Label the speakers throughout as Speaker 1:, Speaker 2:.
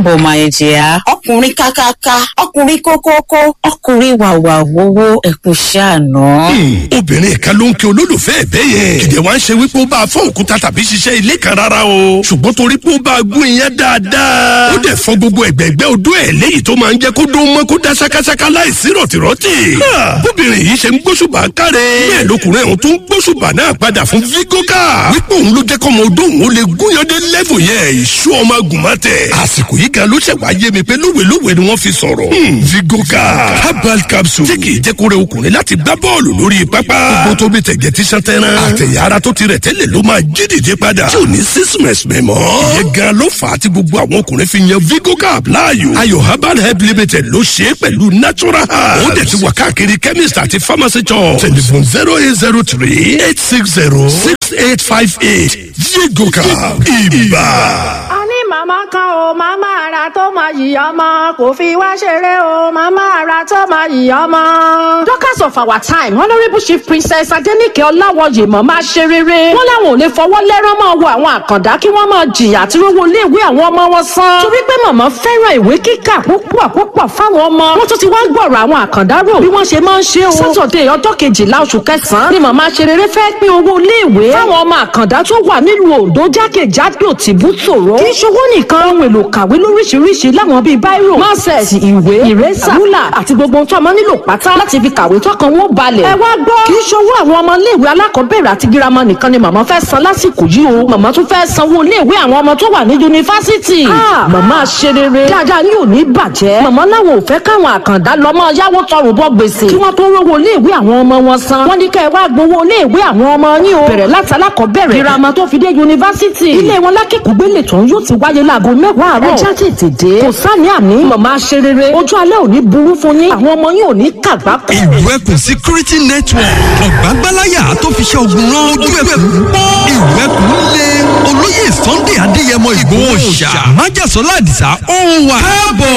Speaker 1: káàbọ̀ máa jẹ́ ọkùnrin kákáká ọkùnrin kókókó ọkùnrin wàwà wowó ẹkùn ṣàánú.
Speaker 2: obìnrin kan ló ń kí olólùfẹ́ ẹ̀ bẹ́ẹ̀ yẹn kìdẹ̀ wá ń ṣe wípé ó bá a fọ́ òkúta tàbí ṣiṣẹ́ ilé kan rárá o ṣùgbọ́n torí pé ó bá a gún iyán dáadáa ó dẹ̀ fọ́ gbogbo ẹ̀gbẹ́gbẹ́ odó ẹ̀ léyìí tó máa ń jẹ́ kó dún mọ́ kó dá ṣákáṣáká láìsí rọ̀tìrọ̀tì. bóbìnrin yìí ṣe ń gbóṣùbà káre bẹ́ẹ̀ lọkùnrin ọ̀hún tó ń gbóṣùbà náà padà fún vigoka wípé òun ló jẹ́ kọ́mọ odó òun ó lè gúnyandé lẹ́fù yẹn ìṣú ọmọ agùnmọ́tẹ̀ àsìkò yìí gan ló ṣẹ̀ wá yé mi pé lówelówe ni wọ́n fi sọ̀rọ̀ vigoka herbal capsule tí kì í jẹ́ kó rẹ ọkùnrin láti gbá bọ́ọ̀lù lórí pápá gbogbo tó bí tẹ̀gẹ̀ tí sàn tẹ́rán àtẹ̀yà ara tó ti rẹ̀ tẹ́lẹ̀ ló máa jí dìde padà tí ò ní sísìmẹ̀sì mẹ́mọ́ ìyẹn gan ló fà á tí gbogbo àwọn ọkùnrin fi yan vigoka láàyò ayò herbal help limited ló ṣe é pẹ̀lú natural herbs ó dẹ̀ ti wà káàkiri chemist àti pharmacy shop telephone zero eight zero three eight six zero six eight five eight vigoka ibà.
Speaker 3: a ní màmá kan o màmá ara tó máa yìí ọmọ kò fi wá ṣeré o màmá ara tó máa yìí ọmọ. Dorcas of our time honourable chief princess adenike ọláwọyè mọ̀ máa ṣe rere wọ́n láwọn ò lè fọwọ́ lẹ́rán máa wo àwọn àkàndá kí wọ́n máa jìyà àti rówó iléèwé àwọn ọmọ wọn san. torí pé màmá fẹ́ràn ìwé kíkà púpọ̀ púpọ̀ fáwọn ọmọ wọ́n tún ti wá gbọ̀rọ̀ àwọn àkàndá rò bí wọ́n ṣe máa ń ṣe o. sátọ̀dẹ̀ ọjọ́ kejìlá oṣù kẹsàn-án ni màmá ṣe rere fẹ́ pín owó iléèwé fáwọn ọmọ àkàndá tó wà nílùú ondo jákèjádò tìbútòrò kì í ṣowó nìkan ohun èlò kàwé lóríṣiríṣi láwọn bíi báírò máṣẹ̀sì ìwé ìrẹ́sà rúlà àti gbogbo ohun tó ọmọ nílò pátá láti fi kàwé tọkàn wọn balẹ̀. ẹ wá gbọ́ kì í ṣowó àwọn ọmọ iléèwé alákọ̀ọ́bẹ̀rẹ̀ àti girama nìkan ni màmá fẹ́ san lásìkò yìí o màmá tún fẹ́ sanwó iléèwé àwọn ọmọ tó wà ní yunifásitì. màmá ṣe rere dáadáa ní òní bàjẹ́ màmá láwọn ò fẹ́ káwọn àkàndá lọ́mọ yáwó tọrùn bọ́ gbèsè kí wọ́n tó rówó iléèwé àwọn ọmọ wọn san. wọ́n ní kẹ́ ẹ wá gbowó iléèwé àwọn ọmọ yín o bẹ̀rẹ̀ láti alákọ̀ọ́bẹ̀rẹ̀ girama tó fi dé yunifásitì. ilé wọn lákìkúgbélé tó ń yóò ti wáyé láago mẹ́wàá àárọ̀. ẹ já tètè dé. kò sáni àní màmá ṣe rere ojú alẹ́ òní burú fún yín àwọn ọmọ yín ò ní kàgbákò.
Speaker 4: ìlú ẹkùn security network ọ̀gbágbáláyà tó fi ṣe ogun rán ojú ẹkùn pọ́ ìlú ẹkùn lé olóyè sunday adéyẹmọ ìgbòho ṣá májàsọ́lá àdìsá ó wà káàbọ̀.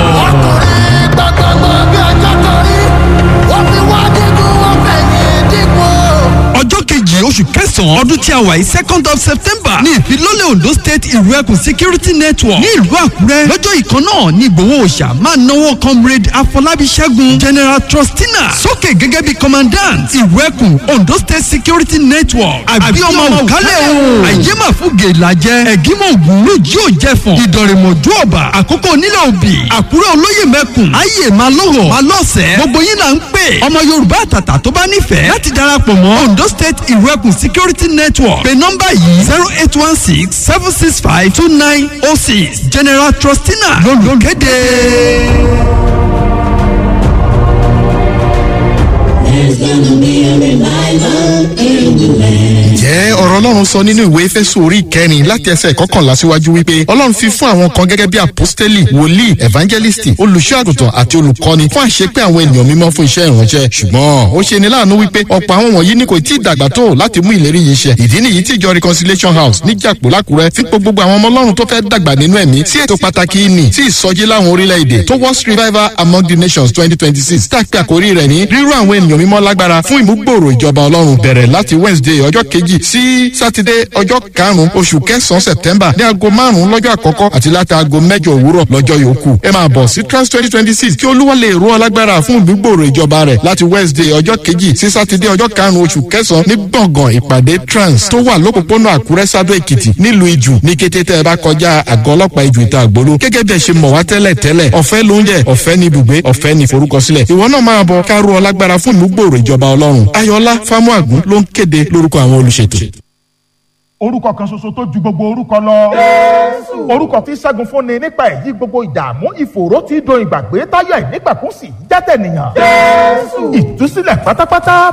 Speaker 5: ọkùnrin gbọ̀ngbọ̀ngbọ̀n bí ọjọ́ torí ó fi wá dínkù ó fẹ̀yìn dínkù.
Speaker 4: ọjọ́ kejì oṣù kẹsàn-án ọdún tí a wà yìí second of september ní ìfilọ́lẹ̀ ondo state ìlú ẹkùn security network ní ìlú àkúrẹ́ lọ́jọ́ ìkan náà ní ìgbòho òòṣà máa náwó comrade afọlábí ṣẹ́gun general trustina sókè gẹ́gẹ́ bí commandant ìlú ẹkùn ondo state security network àbí ọmọ òkálẹ̀ o àyè máa fún gèlàjẹ ẹ̀gímọ̀ ògùn lójú òjẹ̀fọ̀n ìdọ̀rẹ̀mọ̀jú ọ̀bà àkókò nílẹ̀ òbí àkúrẹ́ olóyè mẹ́kùn ayé máa lọ́họ̀ máa lọ́sẹ̀ gbogbo yín là ń pè ọmọ yorùbá àtàtà tó bá nífẹ̀ẹ́ láti darapọ̀ mọ́ ondo state ìrẹ́kùn security network pé nọ́mbà yìí zero eight one six seven six five two nine oh six general trustina lolùkéde.
Speaker 6: There's gonna be a revival in the land.
Speaker 7: jẹ́ ọ̀rọ̀ ọlọ́run sọ nínú ìwé fésù orí kẹrin láti ẹsẹ̀ kọkànlá síwájú wípé ọlọ́run fi fún àwọn kan gẹ́gẹ́ bí apostoli wòlíì evangelisti olùṣọ́ àgùntàn àti olùkọ́ni fún àṣepé àwọn ènìyàn mímọ́ fún iṣẹ́ ìránṣẹ́ ṣùgbọ́n ó ṣe ní láàánú wípé ọ̀pọ̀ àwọn wọ̀nyí ni kò tí ì dàgbà tó láti mú ìlérí yìí ṣẹ ìdí nìyí tí ìjọ reconciliation house ní jàpò lákùrẹ́ fi pé gbogbo àwọn ọmọ ọlọ́run tó fẹ́ dàgbà nínú ẹ̀mí sí ètò pàtàkì ìní sí ìsọjí láwọn orílẹ̀-èdè towards revival among the nations twenty twenty six tá a pè àkórí rẹ̀ ní rírú àwọn ènìyàn mímọ́ lágbára fún ìmúgbòòrò ìjọba ọlọ́run bẹ̀rẹ̀ láti wednesday ọjọ́ kejì sí sátidé ọjọ́ karùn-ún oṣù kẹsàn-án september ní aago márùn-ún lọ́jọ́ àkọ́kọ́ àti láti aago mẹ́jọ òwúrọ̀ lọ́jọ́ yòókù ẹ máa bọ̀ sí trans twenty twenty six kí olúwa lè rú ọ lágbára fún ìmúgbòòrò ìjọba rẹ̀ láti wednesday ọjọ́ kejì sí sátidé ọjọ́ karùn-ún oṣù kẹsàn-án ní gbọ̀ngàn ìpàdé trans tó wà lópòpónà àkúrẹ́ sábẹ́ èkìtì nílùú ìjù ní kété tẹ́ ẹ bá kọjá àgọ́ ọlọ́pàá ìjù ìta àgbòló gẹ́gẹ́ bí ẹ ṣe mọ̀ wá tẹ́lẹ̀ tẹ́lẹ̀ ọ̀fẹ́ lóúnjẹ ọ̀fẹ́ ní ibùgbé ọ̀fẹ́ ní forúkọsílẹ̀ ìwọ náà máa bọ̀ ká rú ọ lágbára fún ìmúgbòòrò ìjọba ọlọ́run ayọ̀lá fámúàgún ló ń kéde lórúkọ àwọn olùṣètò
Speaker 8: orúkọ kan ṣoṣo tó ju gbogbo orúkọ lọ. orúkọ tí ṣẹ́gun fúnni nípa èyí gbogbo ìdààmú ìfòòró tí do ìgbàgbé táyà ìnígbàkúnsì jẹ́tẹ̀ nìyàn. ìtúsílẹ̀ pátápátá